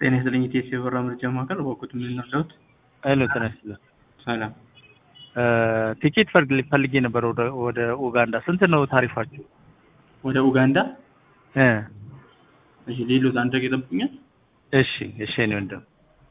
ጤና ይስጥልኝ ኢቴስ የበራ ምርጫ ማዕከል በወቅቱ የምንረዳት ሄሎ ጤና ይስጥልኝ። ሰላም ቲኬት ፈል- ፈልጌ ነበር ወደ ወደ ኡጋንዳ። ስንት ነው ታሪፋችሁ? ወደ ኡጋንዳ እ እሺ ሌሎት አንድ ደቂቃ ይጠብቁኛል እሺ እሺ እኔ ወንድም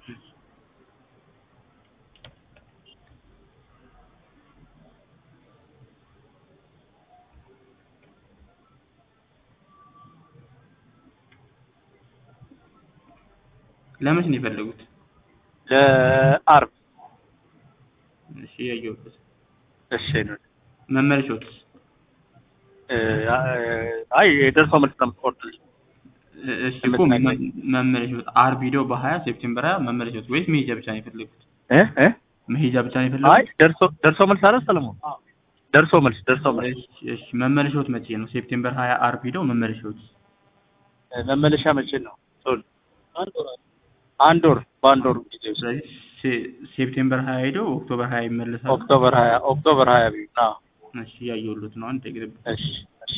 ለመች ነው የፈለጉት ለአርብ እሺ ያየሁበት እሺ እኔ ወንድም መመለሻዎትስ እ አይ የደርሶ መልስ ነው የምትቆርጥልኝ? እሺ እኮ መ- መመለሻዎት አርብ ሂደው በሀያ ሴፕቴምበር ሀያ መመለሻዎት ወይስ መሄጃ ብቻ ነው የፈለጉት እ እ መሄጃ ብቻ ነው አይ የፈለጉት ደርሶ ደርሶ መልስ አለ ሰለሞን? ደርሶ መልስ ደርሶ መልስ እሺ እሺ መመለሻዎት መቼ ነው ሴፕቴምበር ሀያ አርብ ሂደው መመለሻዎት እ መመለሻ መቼ ነው? ቶሎ አንድ ወር በአንድ ወር ጊዜ ውስጥ ስለዚህ ሴ- ሴፕቴምበር ሀያ ሂደው ኦክቶበር ሀያ ይመለሳሉ ኦክቶበር ሀያ ኦክቶበር ሀያ ቢሆን አዎ እሺ ያየሁሎት ነው አንድ ደቂቃ ይጠብቁኝ። እሺ እሺ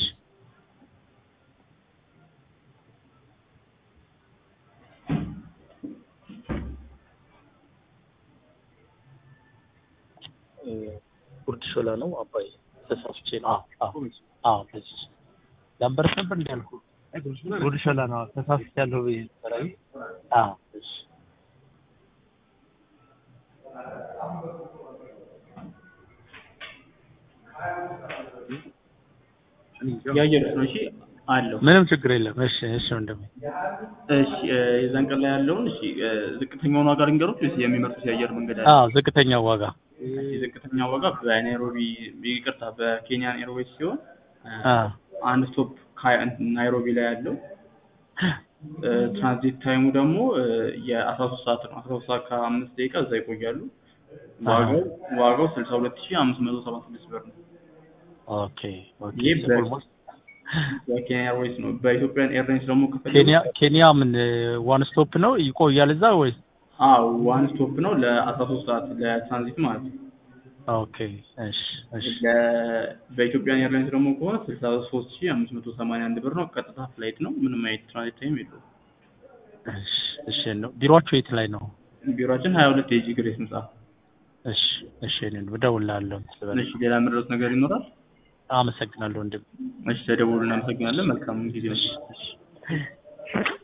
ጉርድ ሾላ ነው አባይ ተሳስቼ ነው። አዎ አዎ አዎ በዚህ ላምበረት ነበር እንዳልኩ ጉርድ ሾላ ነው ተሳስቻለሁ ብዬ ነበር። አይ አዎ እሺ ያየሁት ነው እሺ አለው ምንም ችግር የለም። እሺ እሺ ወንድሜ እሺ እ፣ የዛን ቀን ላይ ያለውን እሺ እ፣ ዝቅተኛውን ዋጋ ልንገሩት ወይስ የሚመርጡት የአየር መንገድ አለ? አዎ ዝቅተኛው ዋጋ እሺ ዝቅተኛ ዋጋ በናይሮቢ ይቅርታ በኬንያን ኤርዌይስ ሲሆን እ፣ አዎ አንድ ስቶፕ ካይ- ናይሮቢ ላይ ያለው እ፣ ትራንዚት ታይሙ ደግሞ እ፣ የአስራ ሶስት ሰዓት ነው። አስራ ሶስት ሰዓት ከአምስት ደቂቃ እዛ ይቆያሉ። ዋጋው ዋጋው ስልሳ ሁለት ሺህ አምስት መቶ ሰባ ስድስት ብር ነው። ኦኬ ኦኬ ይህ በ- ኦልሞስት በኬንያ ኤርዌይስ ነው። በኢትዮጵያን ኤርላይንስ ደግሞ ከፈለጉ ኬንያ ኬንያ ምን ዋን ስቶፕ ነው ይቆያል እዛ ወይስ? አዎ ዋን ስቶፕ ነው ለአስራ ሶስት ሰዓት ለትራንዚት ማለት ነው። ኦኬ እሺ እሺ ለ- በኢትዮጵያን ኤርላይንስ ደግሞ ከሆነ ስልሳ ሶስት ሺህ አምስት መቶ ሰማንያ አንድ ብር ነው። ቀጥታ ፍላይት ነው። ምንም አይነት ትራንዚት ታይም የለውም። እሺ እሺ ነው ቢሮአችሁ የት ላይ ነው? ቢሮችን ሀያ ሁለት የጂ ግሬስ ህንጻ። እሺ እሺ እኔ እደውልልሃለሁ። እሺ ሌላ ምድረስ ነገር ይኖራል? አመሰግናለሁ ወንድም። እሺ ተደውሉ። እናመሰግናለን። መልካም ጊዜ። እሺ እሺ